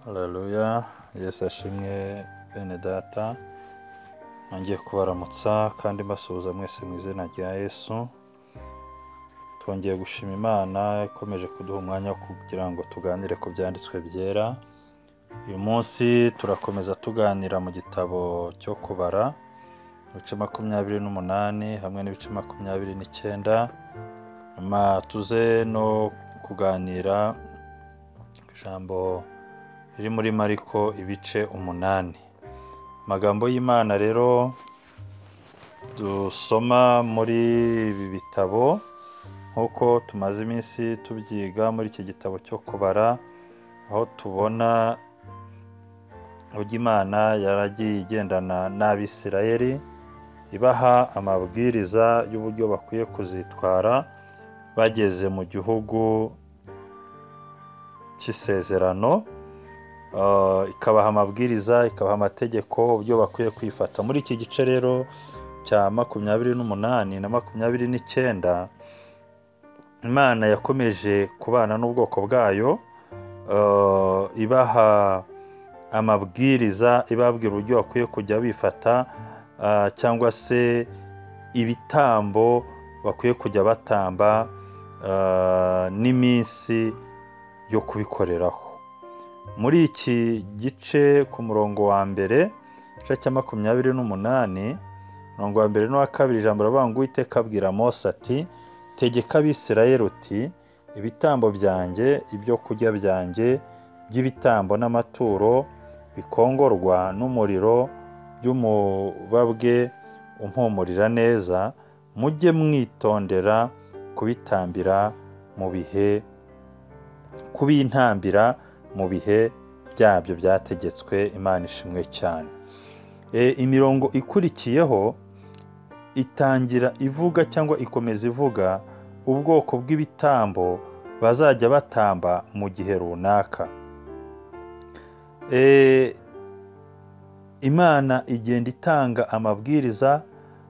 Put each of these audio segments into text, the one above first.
haleluya yesu ashimwe bene data nongeye kubaramutsa kandi mbasuhuza mwese mu izina rya yesu twongeye gushima imana ikomeje kuduha umwanya wo kugira ngo tuganire ku byanditswe byera uyu munsi turakomeza tuganira mu gitabo cyo kubara ibice makumyabiri n'umunani hamwe n'ibice makumyabiri n'icyenda nyuma tuze no kuganira ku ijambo riri muri mariko ibice umunani amagambo y'imana rero dusoma muri ibi bitabo nk'uko tumaze iminsi tubyiga muri iki gitabo cyo kubara aho tubona uburyo imana yaragiye igendana n'abisirayeri ibaha amabwiriza y'uburyo bakwiye kuzitwara bageze mu gihugu cy'isezerano Ah, ikabaha amabwiriza ikabaha amategeko uburyo bakwiye kwifata muri iki gice rero cya makumyabiri n'umunani na makumyabiri n'icyenda imana yakomeje kubana n'ubwoko bwayo eh, ibaha amabwiriza ibabwira uburyo bakwiye kujya bifata ah, cyangwa se ibitambo bakwiye kujya batamba ah, n'iminsi yo kubikoreraho muri iki gice ku murongo wa mbere igice cya makumyabiri n'umunani umurongo wa mbere n'uwa kabiri ijambo riravuga ngo uwiteka abwira mose ati tegeka abisirayeli uti ibitambo byanjye ibyo kurya byanjye by'ibitambo n'amaturo bikongorwa n'umuriro by'umubabwe umpumurira neza mujye mwitondera kubitambira mu bihe kubintambira mu bihe byabyo byategetswe imana ishimwe cyane E, imirongo ikurikiyeho itangira ivuga cyangwa ikomeza ivuga ubwoko bw'ibitambo bazajya batamba mu gihe runaka E, imana igenda itanga amabwiriza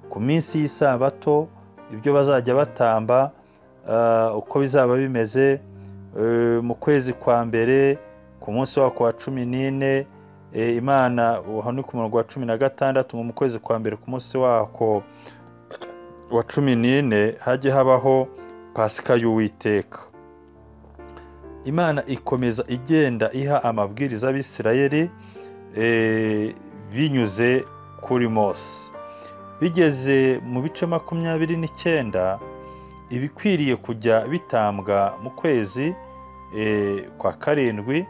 ku minsi y'isabato ibyo bazajya batamba ah, uko bizaba bimeze Eh, mu kwezi kwa mbere ku munsi wako wa cumi n'ine eh, imana aha ni ku murongo wa cumi na gatandatu mu kwezi kwa mbere ku munsi wako wa cumi n'ine hajye habaho pasika y'uwiteka imana ikomeza igenda iha amabwiriza abisirayeli eh, binyuze kuri mose bigeze mu bice makumyabiri n'icyenda ibikwiriye kujya bitambwa mu kwezi eh, kwa karindwi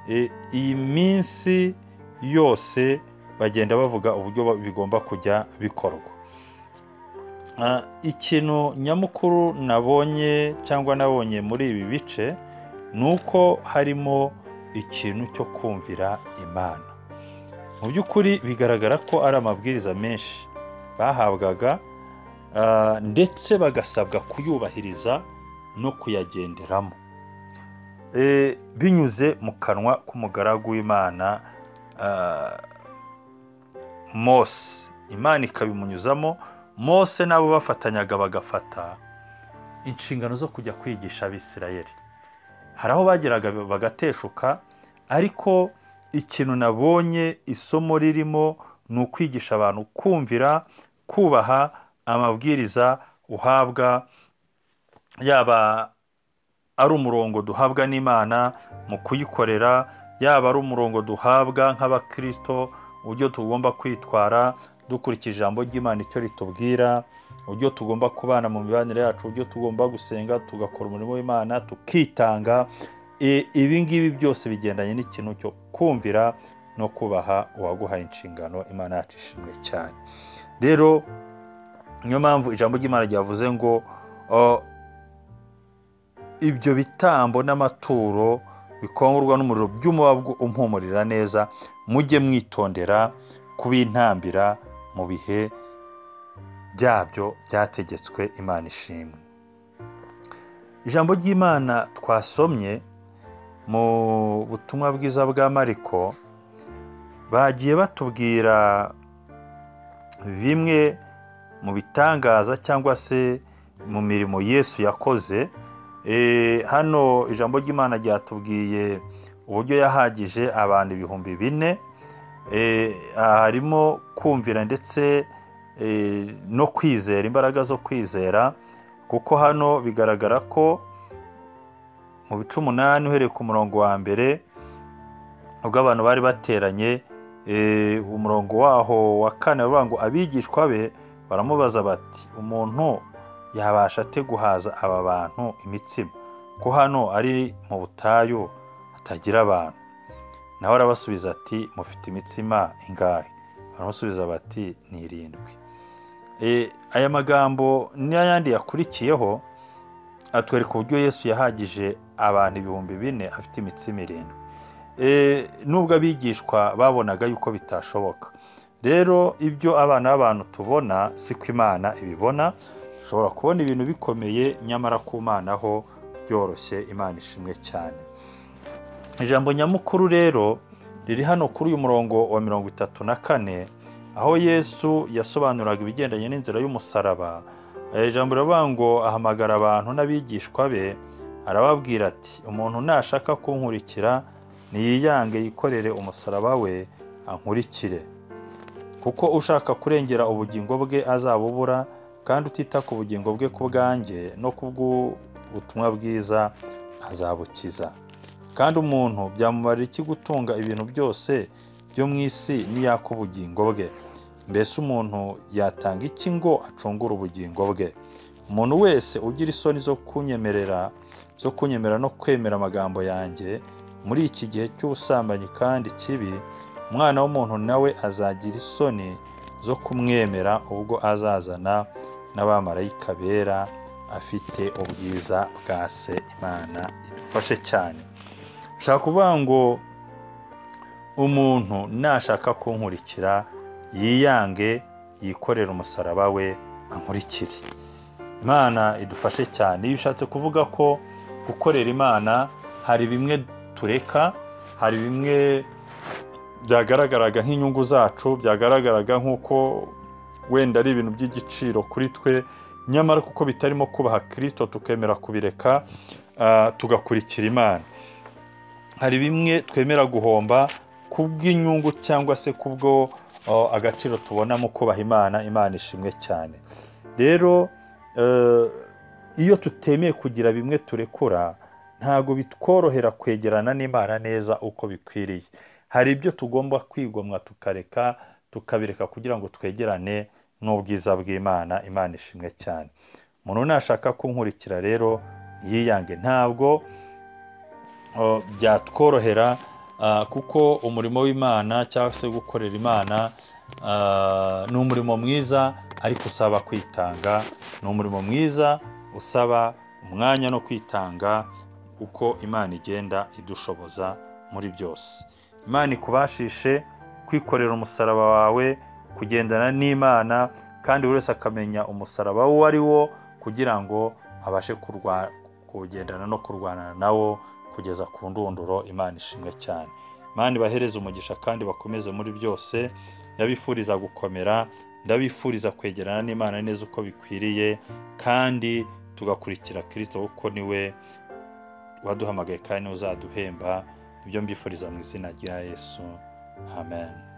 eh, iyi minsi yose bagenda bavuga uburyo ba- bigomba kujya bikorwa Ah, ikintu nyamukuru nabonye cyangwa nabonye muri ibi bice ni uko harimo ikintu cyo kumvira imana mu by'ukuri bigaragara ko ari amabwiriza menshi bahabwaga ah, ndetse bagasabwa kuyubahiriza no kuyagenderamo Eh, binyuze mu kanwa k'umugaragu w'imana ah, mose imana ikabimunyuzamo mose nabo bafatanyaga bagafata inshingano zo kujya kwigisha abisirayeli hari aho bageraga bagateshuka ariko ikintu nabonye isomo ririmo ni ukwigisha abantu kumvira kubaha amabwiriza uhabwa yaba ari umurongo duhabwa n'imana mu kuyikorera yaba ari umurongo duhabwa nk'abakirisito uburyo tugomba kwitwara dukurikije ijambo ry'imana icyo ritubwira uburyo tugomba kubana mu mibanire yacu uburyo tugomba gusenga tugakora umurimo w'imana tukitanga E, ibi ngibi byose bigendanye n'ikintu cyo kumvira no kubaha uwaguhaye inshingano imana yacu ishimwe cyane rero niyo mpamvu ijambo ry'imana ryavuze ngo "Oh, ibyo bitambo n'amaturo bikongorwa n'umuriro by'umubabwo umpumurira neza mujye mwitondera kubintambira mu bihe byabyo byategetswe imana ishimwe ijambo ry'imana twasomye mu butumwa bwiza bwa mariko bagiye batubwira bimwe mu bitangaza cyangwa se mu mirimo yesu yakoze Eh, hano ijambo ry'imana ryatubwiye uburyo yahagije abantu ibihumbi bine eh, harimo kumvira ndetse eh, no kwizera imbaraga zo kwizera kuko hano bigaragara ko mu bice umunani uhereye ku murongo wa mbere ubwo abantu bari bateranye eh, umurongo waho wa kane baravuga ngo abigishwa be baramubaza bati umuntu yabasha ate guhaza aba bantu imitsima ko hano ari mu butayu hatagira abantu nawe arabasubiza ati mufite imitsima ingahe baramusubiza bati ni irindwi Eh, aya magambo n'ayandi yakurikiyeho atwereka uburyo yesu yahagije abantu ibihumbi bine afite imitsima irindwi Eh, nubwo abigishwa babonaga yuko bitashoboka rero ibyo abana b'abantu tubona siko imana ibibona ushobora kubona ibintu bikomeye nyamara ku mana ho byoroshye imana ishimwe cyane ijambo nyamukuru rero riri hano kuri uyu murongo wa mirongo itatu na kane aho yesu yasobanuraga ibigendanye n'inzira y'umusaraba eh, ijambo riravuga ngo ahamagara abantu n'abigishwa be arababwira ati umuntu nashaka kunkurikira niyiyange yikorere umusaraba we ankurikire kuko ushaka kurengera ubugingo bwe azabubura kandi utita ku bugingo bwe ku bwanjye no ku bw'ubutumwa bwiza azabukiza kandi umuntu byamumarira iki gutunga ibintu byose byo mu isi n'iyaka ubugingo bwe mbese umuntu yatanga iki ngo acungure ubugingo bwe umuntu wese ugira isoni zo kunyemerera zo kunyemera no kwemera amagambo yanjye muri iki gihe cy'ubusambanyi kandi kibi umwana w'umuntu nawe azagira isoni zo kumwemera ubwo azazana n'abamarayika bera afite ubwiza bwa se imana idufashe cyane nshaka kuvuga ngo umuntu nashaka kunkurikira yiyange yikorere umusaraba we ankurikire imana idufashe cyane iyo ushatse kuvuga ko gukorera imana hari bimwe tureka hari bimwe byagaragaraga nk'inyungu zacu byagaragaraga nk'uko wenda ari ibintu by'igiciro kuri twe nyamara kuko bitarimo kubaha kirisito tukemera kubireka ah, tugakurikira imana hari bimwe twemera guhomba kubw'inyungu cyangwa se kubwo o, agaciro tubona mu kubaha imana imana ishimwe cyane rero eh, iyo tutemeye kugira bimwe turekura ntabwo bitworohera kwegerana n'imana neza uko bikwiriye hari ibyo tugomba kwigomwa tukareka tukabireka kugira ngo twegerane n'ubwiza bw'imana imana ishimwe cyane umuntu nashaka kunkurikira rero yiyange ntabwo o, byatworohera Ah, kuko umurimo w'imana cyangwa se gukorera imana ah, ni umurimo mwiza ariko usaba kwitanga ni umurimo mwiza usaba umwanya no kwitanga uko imana igenda idushoboza muri byose imana ikubashishe kwikorera umusaraba wawe kugendana n'imana kandi buri wese akamenya umusaraba uwo ari wo kugira ngo abashe kurwa- kugendana no kurwanana nawo kugeza ku ndunduro imana ishimwe cyane imana ibahereze umugisha kandi bakomeze muri byose ndabifuriza gukomera ndabifuriza kwegerana n'imana neza uko bikwiriye kandi tugakurikira kirisito kuko niwe waduhamagaye kandi niwe uzaduhemba nibyo mbifuriza mu izina rya yesu amen